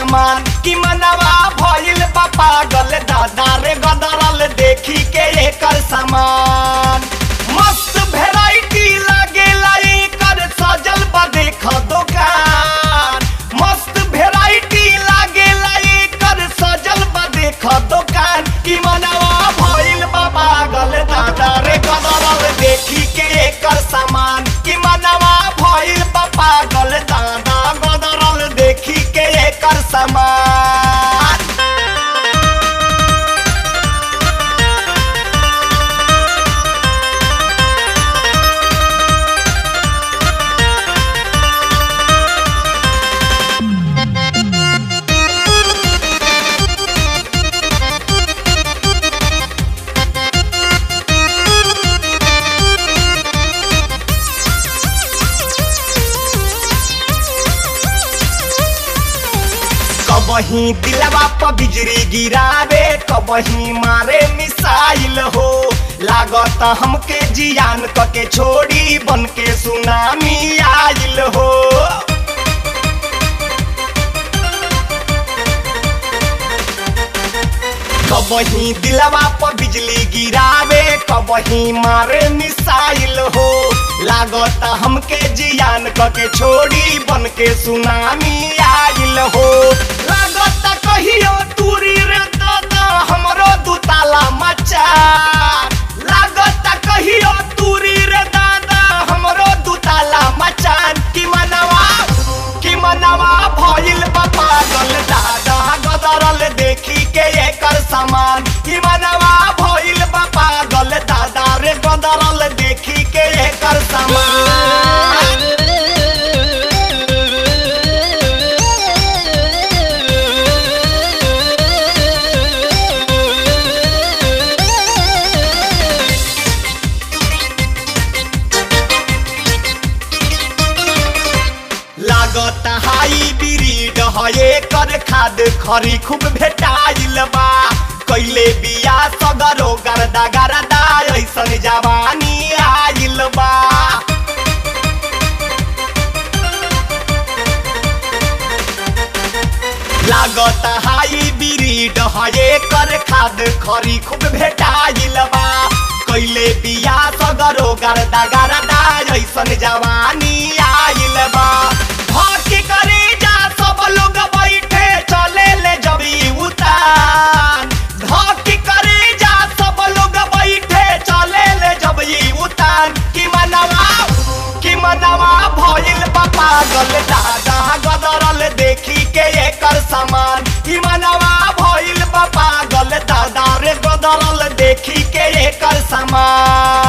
सामान कि मनवा भइल बा पागल दादा रे गदरल देखी के एकर सामान मस्त भेराइटी लागेला एकर सजल बा देख दुकान मस्त भेराइटी लागेला एकर सजल बा देख दुकान कि मनवा भइल बा पागल दादा रे गदरल देखी के एकर सामान कि मनवा भइल बा पागल दादा गदरल देखी के एकर सामान कबही दिलवा पर बिजली गिरावे कबही मारे मिसाइल हो लागत हमके जियान क के छोड़ी बन के सुनामी आइल हो कबही दिलवा पर बिजली गिरावे कबही मारे मिसाइल हो लागत हमके जियान क के छोड़ी बन के सुनामी आइल हो लागत कहियो तूरी रे दादा हमरो दुताला मचा लागत कहियो तूरी रे दादा हमरो दुताला मचान कि मनवा कि मनवा भइल बा पागल दादा गदरल देखी के एकर सामान कि मनवा भइल बा पागल दादा रे गदरल देखी के एकर सामान लागत हाई ब्रीड है कर खाद खरी खूब भेटाइल बा कैले बिया सगरो गर्दा गर्दा ऐसन जवानी आइल बा लागत हाई ब्रीड है कर खाद खरी खूब भेटाइल बा कैले बिया सगरो गर्दा गर्दा ऐसन जवानी आइल बा हकी करे जा सब लोग बैठे चले ले जबी उतान धकी करे जा सब लोग बैठे चले ले जबी उतान कि मनवा कि मनवा भइल बा पागल दादा गदरल देखी के एकर सामान कि मनवा भइल बा पागल दादा रे गदरल देखी के एकर सामान